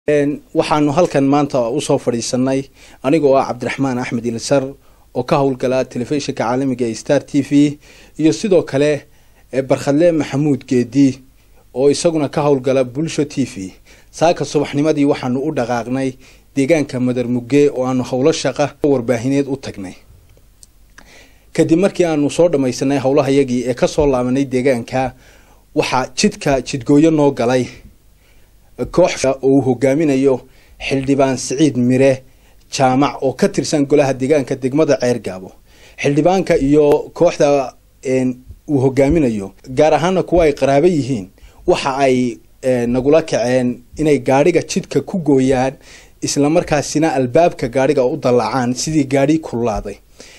waxaanu halkan maanta usoo fadhiisanay anigoo ah cabdiraxmaan axmed ilisar oo ka howlgala telefishinka caalamiga ee star t v iyo sidoo kale barkhadle maxamuud geedi oo isaguna ka howlgala bulsho t v saaka subaxnimadii waxaanu u dhaqaaqnay deegaanka madar mugge oo aanu howlo shaqa warbaahineed u tagnay kadib markii aanu soo dhamaysanay howlahayagii ee kasoo laabanay deegaanka waxaa jidka jidgooyo noo galay koox oo uu hogaaminayo xildhibaan siciid mire jaamac oo ka tirsan golaha deegaanka degmada ceergaabo xildhibaanka iyo kooxda uu hogaaminayo gaar ahaana kuwa ay qaraabo yihiin waxa ay nagula kaceen inay gaadhiga jidka ku gooyaan islamarkaasina albaabka gaadhiga u dallacaan sidii gaadhi kululaaday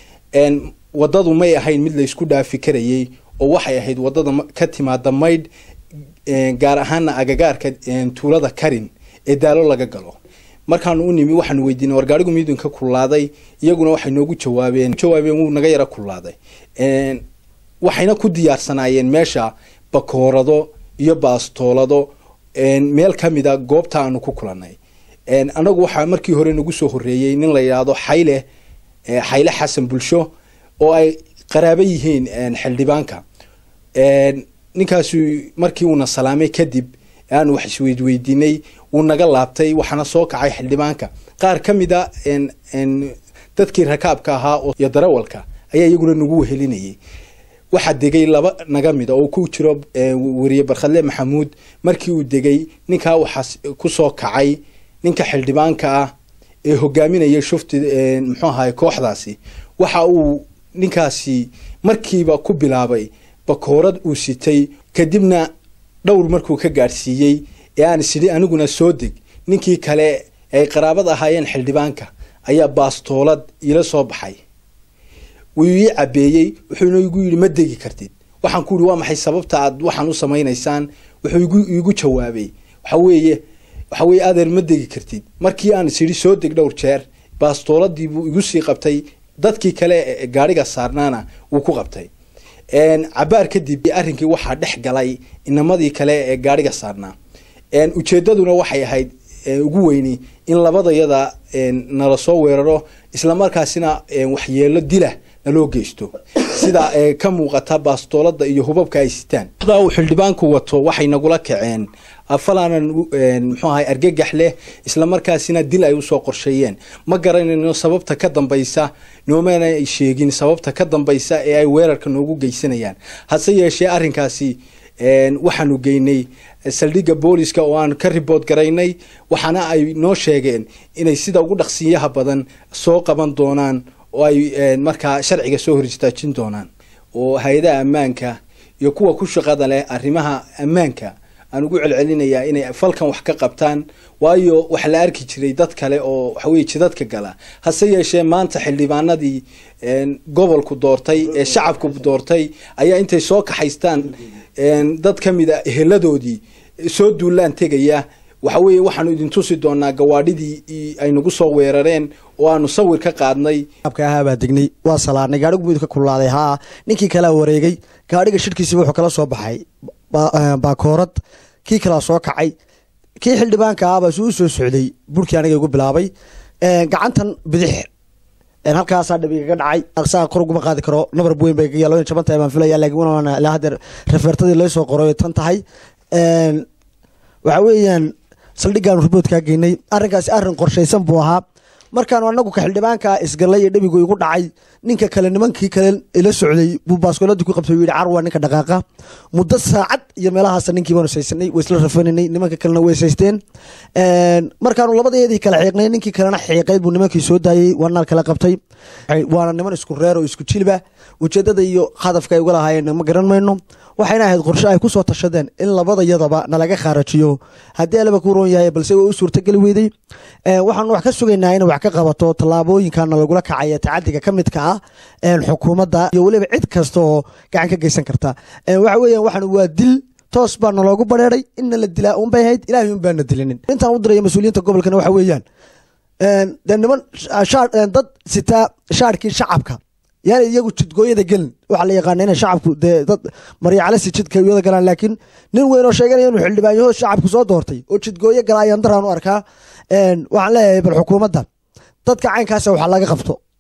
wadadu may ahayn mid laysku dhaafi karayay oo waxay ahayd wadada ka timaada maydh gaar ahaana agagaarka tuulada karin ee daalo laga galo markaanu u nimi waxaanu weydiinay war gaadhigu midinka kululaaday iyaguna waxay noogu jawaabeen jawaabeen wuu naga yara kululaaday waxayna ku diyaarsanaayeen meesha bakoorado iyo baastoolado meel kamida goobta aanu ku kulanay anagu waxaa markii hore nagu soo horeeyey nin la yidhaahdo xayle xayle xasan bulsho oo ay qaraabo yihiin xildhibaanka ninkaasu markii uuna salaamay kadib aanu wax isweydweydiinay wuu naga laabtay waxaana soo kacay xildhibaanka qaar ka mid a dadkii rakaabka ahaa iyo darawalka ayaa iyaguna nagu wehelinayay waxaa degay laba naga mida oo ku jiro weriye barkhadle maxamuud markii uu degay ninkaa waxaa kusoo kacay ninka xildhibaanka ah ee hogaaminaya shufti muxuu ahaay kooxdaasi waxa uu ninkaasi markiiba ku bilaabay bakoorad uu sitay kadibna dhowr markuu ka gaadhsiiyey ee aan isidhi aniguna soo deg ninkii kale ay qaraabad ahaayeen xildhibaanka ayaa baastoolad iila soo baxay wuu ii cabeeyey wuxuuna igu yidhi ma degi kartid waxaan ku yihi waa maxay sababta aad waxaan u samaynaysaan wuxuu iigu jawaabay waxa weeye waxa weye adeer ma degi kartid markii aan isidhi soo deg dhowr jeer baastooladii buu igu sii qabtay dadkii kale gaadhiga saarnaana wuu ku qabtay cabaar kadib arrinkii waxaa dhex galay inamadii kale ee gaadhiga saarnaa ujeedaduna waxay ahayd ugu weyni in labadayada nala soo weeraro islamarkaasina waxyeelo dila naloo geysto sida ka muuqata baastoolada iyo hubabka ay sitaan uu xildhibaanku wato waxay nagula kaceen falaanan muxuu ahay argagax leh islamarkaasina dil ay usoo qorsheeyeen ma garanayno sababta ka dambaysa noomana ay sheegin sababta ka dambaysa ee ay weerarka noogu geysanayaan hase yeeshee arrinkaasi waxaanu geynay saldhigga booliska oo aan ka ribood garaynay waxaana ay noo sheegeen inay sida ugu dhaqsiyaha badan soo qaban doonaan oo ay markaa sharciga soo hor istaajin doonaan oo hay-adaha ammaanka iyo kuwa ku shaqada leh arrimaha ammaanka aan ugu celcelinayaa inay falkan wax ka qabtaan waayo waxa la arki jiray dad kale oo waxaweye jidadka gala hase yeeshee maanta xildhibaanadii gobolku doortay ee shacabku doortay ayaa intay soo kaxaystaan dad ka mid a eheladoodii soo duulaan tegaya waxa weeye waxaanu idin tusi doonaa gawaadhidii ay nagu soo weerareen oo aanu sawir ka qaadnay ahaabaa degnay waa salaarnay gaadhigu midka kululaaday haa ninkii kalea wareegay gaadhiga shirhkiisiba wuxuu kala soo baxay baakoorad kii kalaa soo kacay kii xildhibaanka ahbaa suu u soo socday burkii aniga igu bilaabay gacantan bidix halkaasaa dhabigaga dhacay aqsaa kor uguma qaadi karo nabar weyn bay gaga loo jaban tahay baan filaya laakiin ilaa haddeer rafeertadii loo soo qoray tan tahay waxa weeyaan saldhiggaanu riboodkaa geynay arrinkaasi arrin qorshaysan buu ahaa markaanu anagu ka xildhibaankaa isgallay iyo dhabigu igu dhacay ninka kale nimankii kale ila socday buu baaskooladii ku qabtay u yidhi carwa ninka dhaqaaqa muddo saacad iyo meelahaasa ninkii baanu saysanay way isla rafaninay nimanka kalena way saysteen markaanu labadeedii kale xiiqnay ninkii kalena xiiqayd buu nimankii soo daayey waanaal kala qabtay waana niman isku reer oo isku jilba ujeedada iyo hadafka ay uga lahaayeen ma garan mayno waxayna ahayd qorshe ay kusoo tashadeen in labadayadaba nalaga khaarajiyo haddii alaba ku roon yahay balse way u suurtageli weyday waxaanu wax ka sugaynaa inay wax ka qabato tallaabooyinkana lagula kacaya tacadiga ka midka ah xukuumadda iyo weliba cid kasta oo gacan ka geysan karta waxa weeyaan waxaan waa dil toos baa naloogu bareeray inna la dilaa unbay ahayd ilaahay un baana dilinin intaan u diraya mas-uuliyiinta gobolkana waxa weeyaan dee niman dad sitaa shaarkii shacabka yaani iyagu jidgooyada gelin waxaa la yaqaana inay shacabku dee dad maryacalasi jidka wada galaan laakiin nin weyn oo sheeganaya inuu xildhibaanyaho shacabku soo doortay oo jidgooyo gala ayaan daraan u arkaa waxaan leeyahay bal xukuumadda dadka caynkaasa waxaa laga qabto